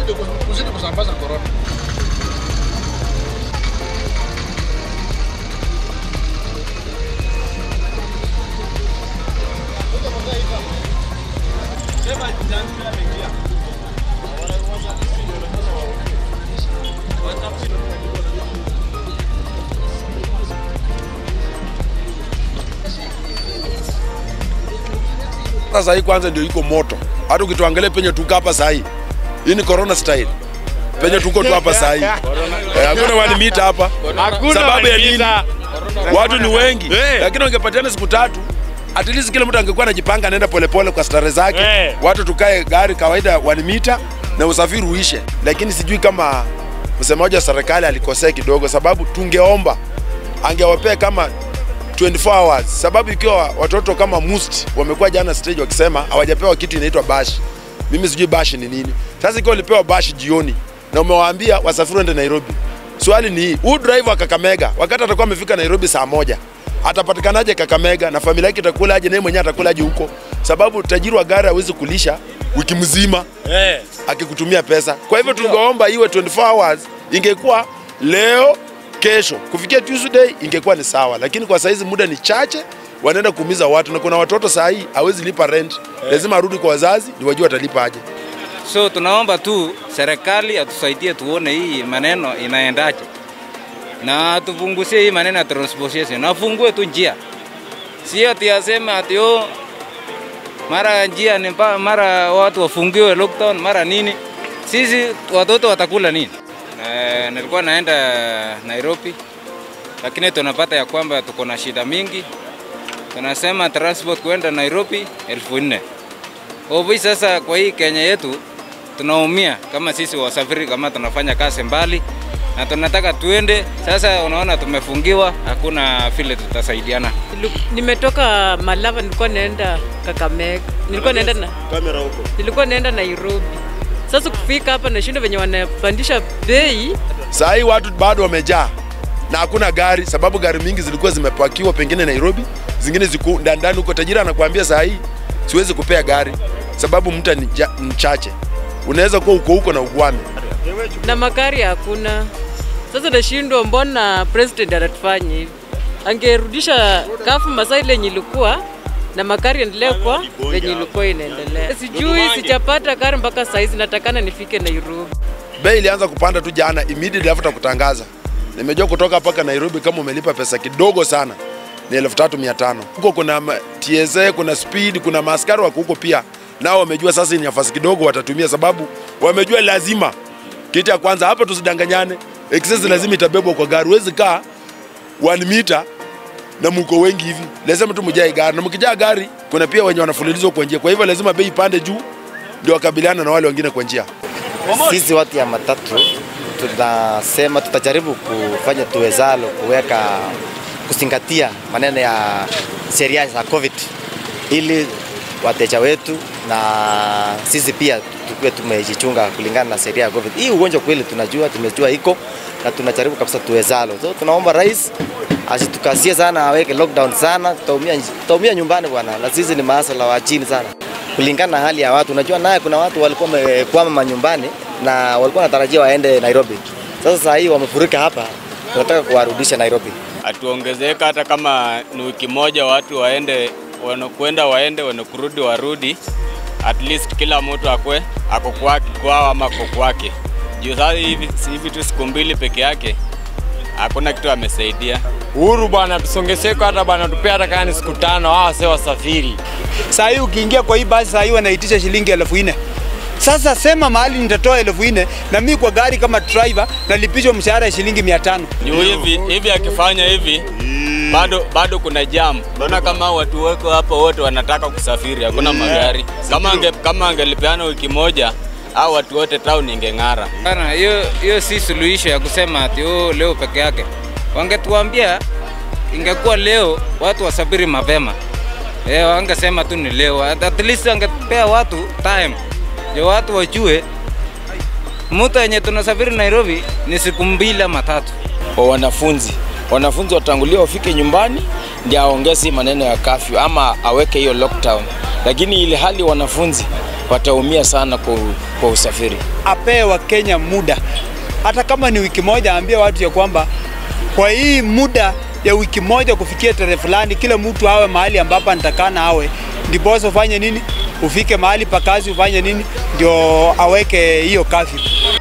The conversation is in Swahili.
kuzidi kuzidi kusambaza corona. Sasa hii kwanza ndio iko moto. Hata ukituangalia penye tuko hapa saa hii. Hii ni corona style. Penye tuko tu hapa saa hii. Eh, Hakuna one meter hapa. Sababu ya nini? Watu ni wengi. Eh. Lakini wangepatiana siku tatu at least kila mtu angekuwa anajipanga anaenda polepole kwa stare zake. Eh. Watu tukae gari kawaida one meter na usafiri uishe. Lakini sijui kama msemaji wa serikali alikosea kidogo, sababu tungeomba angewapea kama 24 hours, sababu ikiwa watoto kama Must wamekuwa jana stage wakisema hawajapewa kitu inaitwa bash. Mimi sijui bash ni nini. Sasa ikiwa ulipewa bash jioni na umewaambia wasafiri waende Nairobi, swali ni hii, huyu driver wa Kakamega wakati atakuwa amefika Nairobi saa moja atapatikanaje Kakamega na familia yake itakula aje, naye mwenyewe atakula aje huko? Sababu tajiri wa gari hawezi kulisha wiki mzima Eh. akikutumia pesa. Kwa hivyo tungeomba iwe 24 hours, ingekuwa leo kesho kufikia Tuesday ingekuwa ni sawa, lakini kwa saizi muda ni chache, wanaenda kuumiza watu, na kuna watoto saa hii hawezi lipa rent, lazima arudi kwa wazazi ndio wajue watalipa aje. So tunaomba tu serikali atusaidie tuone hii maneno inaendaje, na atupunguzie hii maneno ya transportation, afungue tu njia, sio ati aseme ati oh, mara njia ni mba, mara watu wafungiwe lockdown, mara nini. Sisi watoto watakula nini? Eh, nilikuwa naenda Nairobi, lakini tunapata ya kwamba tuko na shida mingi. Tunasema transport kwenda Nairobi elfu nne Ovi sasa kwa hii Kenya yetu tunaumia kama sisi wasafiri, kama tunafanya kazi mbali na tunataka tuende. Sasa unaona tumefungiwa, hakuna vile tutasaidiana. Nilu- Nimetoka Malava, nilikuwa naenda Kakamega, nilikuwa naenda na Kamera huko. nilikuwa naenda Nairobi. Sasa kufika hapa nashinda venye wanapandisha bei. Saa hii watu bado wamejaa na hakuna gari, sababu gari mingi zilikuwa zimepakiwa pengine Nairobi, zingine ziko ndani ndani huko. Tajiri anakuambia saa hii siwezi kupea gari sababu mta ni ja- mchache, unaweza kuwa uko huko na ugwame. na magari hakuna. Sasa nashindwa, mbona president anatufanya hivi? Angerudisha kafu masaa ile yenye ilikuwa na magari endelee kwa venye ilikuwa inaendelea. Sijui, sijapata gari mpaka saizi, natakana nifike Nairobi. Bei ilianza kupanda tu jana immediately after kutangaza. Nimejua kutoka mpaka Nairobi kama umelipa pesa kidogo sana ni elfu tatu mia tano. Huko kuna ma- TSA, kuna speed, kuna maaskari wako huko pia, nao wamejua sasa ni nafasi kidogo watatumia, sababu wamejua lazima. Kitu ya kwanza hapa, tusidanganyane, excess lazima itabebwa kwa gari. Huwezi kaa one meter na mko wengi hivi, lazima tu mjae gari, na mkijaa gari kuna pia wenye wanafululizwa kwa njia, kwa hivyo lazima bei ipande juu ndio wakabiliana na wale wengine kwa njia. Sisi watu ya matatu tunasema tutajaribu kufanya tuwezalo kuweka kuzingatia maneno ya sheria za COVID ili wateja wetu na sisi pia tukuwe tumejichunga kulingana na sheria ya COVID. Hii ugonjwa kweli tunajua, tumejua iko na tunajaribu kabisa tuwezalo. So tunaomba rais asitukasie sana, aweke lockdown sana, tutaumia tutaumia nyumbani bwana, na sisi ni maasala wa chini sana kulingana na hali ya watu. Unajua naye kuna watu walikuwa wamekwama manyumbani na walikuwa wanatarajia waende Nairobi. Sasa saa hii wamefurika hapa, tunataka kuwarudisha Nairobi. atuongezeka hata kama ni wiki moja, watu waende wanakwenda waende, wanakurudi warudi, at least kila mtu akwe ako kwake kwao ama ako kwake. Juu sasa hivi si hivi tu siku mbili peke yake, hakuna kitu amesaidia. Uhuru bwana, tusongeseko hata bwana, tupea hata kama ni siku tano, hawa sio wasafiri. Saa hii ukiingia kwa hii basi saa hii wanaitisha shilingi elfu nne. Sasa sema mahali nitatoa elfu nne na mimi kwa gari kama driver nalipishwa mshahara ya shilingi mia tano. Juu hivi hivi akifanya hivi bado bado kuna jam. Naona kama watu wako hapa wote wanataka kusafiri, hakuna magari. Kama ange, kama angelipeana wiki moja au watu wote town ingeng'ara. Bana, hiyo hiyo si suluhisho ya kusema ati oh, leo peke yake. Wangetuambia ingekuwa leo watu wasafiri mapema. Eh, wangesema tu ni leo. At at least angepea watu time. Ndio watu wajue mtu yenye tunasafiri Nairobi ni siku mbili ama tatu. kwa wanafunzi. Wanafunzi watangulia wafike nyumbani ndio aongeze hii maneno ya kafyu ama aweke hiyo lockdown, lakini ile hali wanafunzi wataumia sana kwa, kwa usafiri. apee Wakenya muda, hata kama ni wiki moja, aambie watu ya kwamba kwa hii muda ya wiki moja kufikia tarehe fulani, kila mtu awe mahali ambapo anatakana awe, ndiposa ufanye nini, ufike mahali pa kazi ufanye nini, ndio aweke hiyo kafyu.